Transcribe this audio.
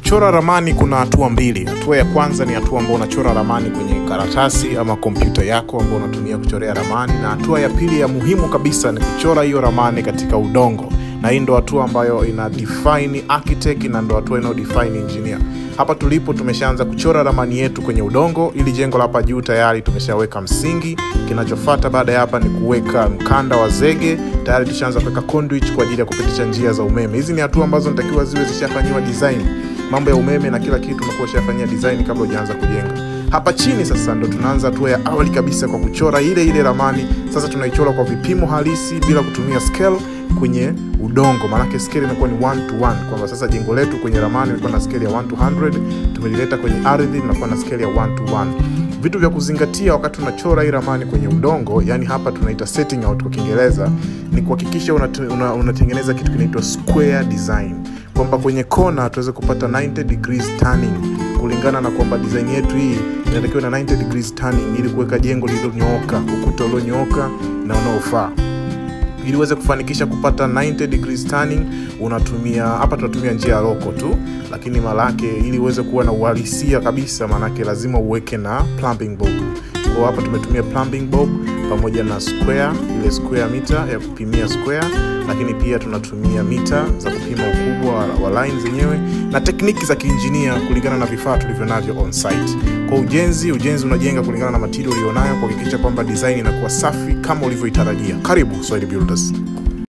kuchora ramani kuna hatua mbili hatua ya kwanza ni hatua ambao unachora ramani kwenye karatasi ama kompyuta yako ambao unatumia kuchorea ramani na hatua ya pili ya muhimu kabisa ni kuchora hiyo ramani katika udongo na hii ndo hatua ambayo ina define architect na ndo hatua inayo define engineer hapa tulipo tumeshaanza kuchora ramani yetu kwenye udongo ili jengo la hapa juu tayari tumeshaweka msingi kinachofata baada ya hapa ni kuweka mkanda wa zege tayari tushaanza kuweka conduit kwa ajili ya kupitisha njia za umeme hizi ni hatua ambazo natakiwa ziwe zishafanyiwa design mambo ya umeme na kila kitu unakuwa ushafanyia design kabla hujaanza kujenga hapa chini sasa ndo tunaanza hatua ya awali kabisa kwa kuchora ile ile ramani sasa tunaichora kwa vipimo halisi bila kutumia scale kwenye udongo maanake scale imekuwa ni 1 to 1 kwamba sasa jengo letu kwenye ramani ilikuwa na scale ya 1 to 100 tumelileta kwenye ardhi linakuwa na scale ya 1 to 1 vitu vya kuzingatia wakati unachora hii ramani kwenye udongo yani hapa tunaita setting out kwa kiingereza ni kuhakikisha unatengeneza una, unatengeneza kitu kinaitwa square design kwamba kwenye kona tuweze kupata 90 degrees turning kulingana na kwamba design yetu hii inatakiwa na 90 degrees turning ili kuweka jengo lililonyooka ukuta ulionyooka na unaofaa ili uweze kufanikisha kupata 90 degrees turning unatumia hapa tunatumia njia ya roko tu lakini malake ili uweze kuwa na uhalisia kabisa maanake lazima uweke na plumbing bob kwa hapa tumetumia plumbing bob pamoja na square ile square mita ya kupimia square lakini pia tunatumia mita za kupima ukubwa wa, wa line zenyewe na tekniki za kiinjinia kulingana na vifaa tulivyo navyo on site kwa ujenzi ujenzi unajenga kulingana na material ulionayo kuhakikisha kwamba design inakuwa safi kama ulivyoitarajia karibu Swahili Builders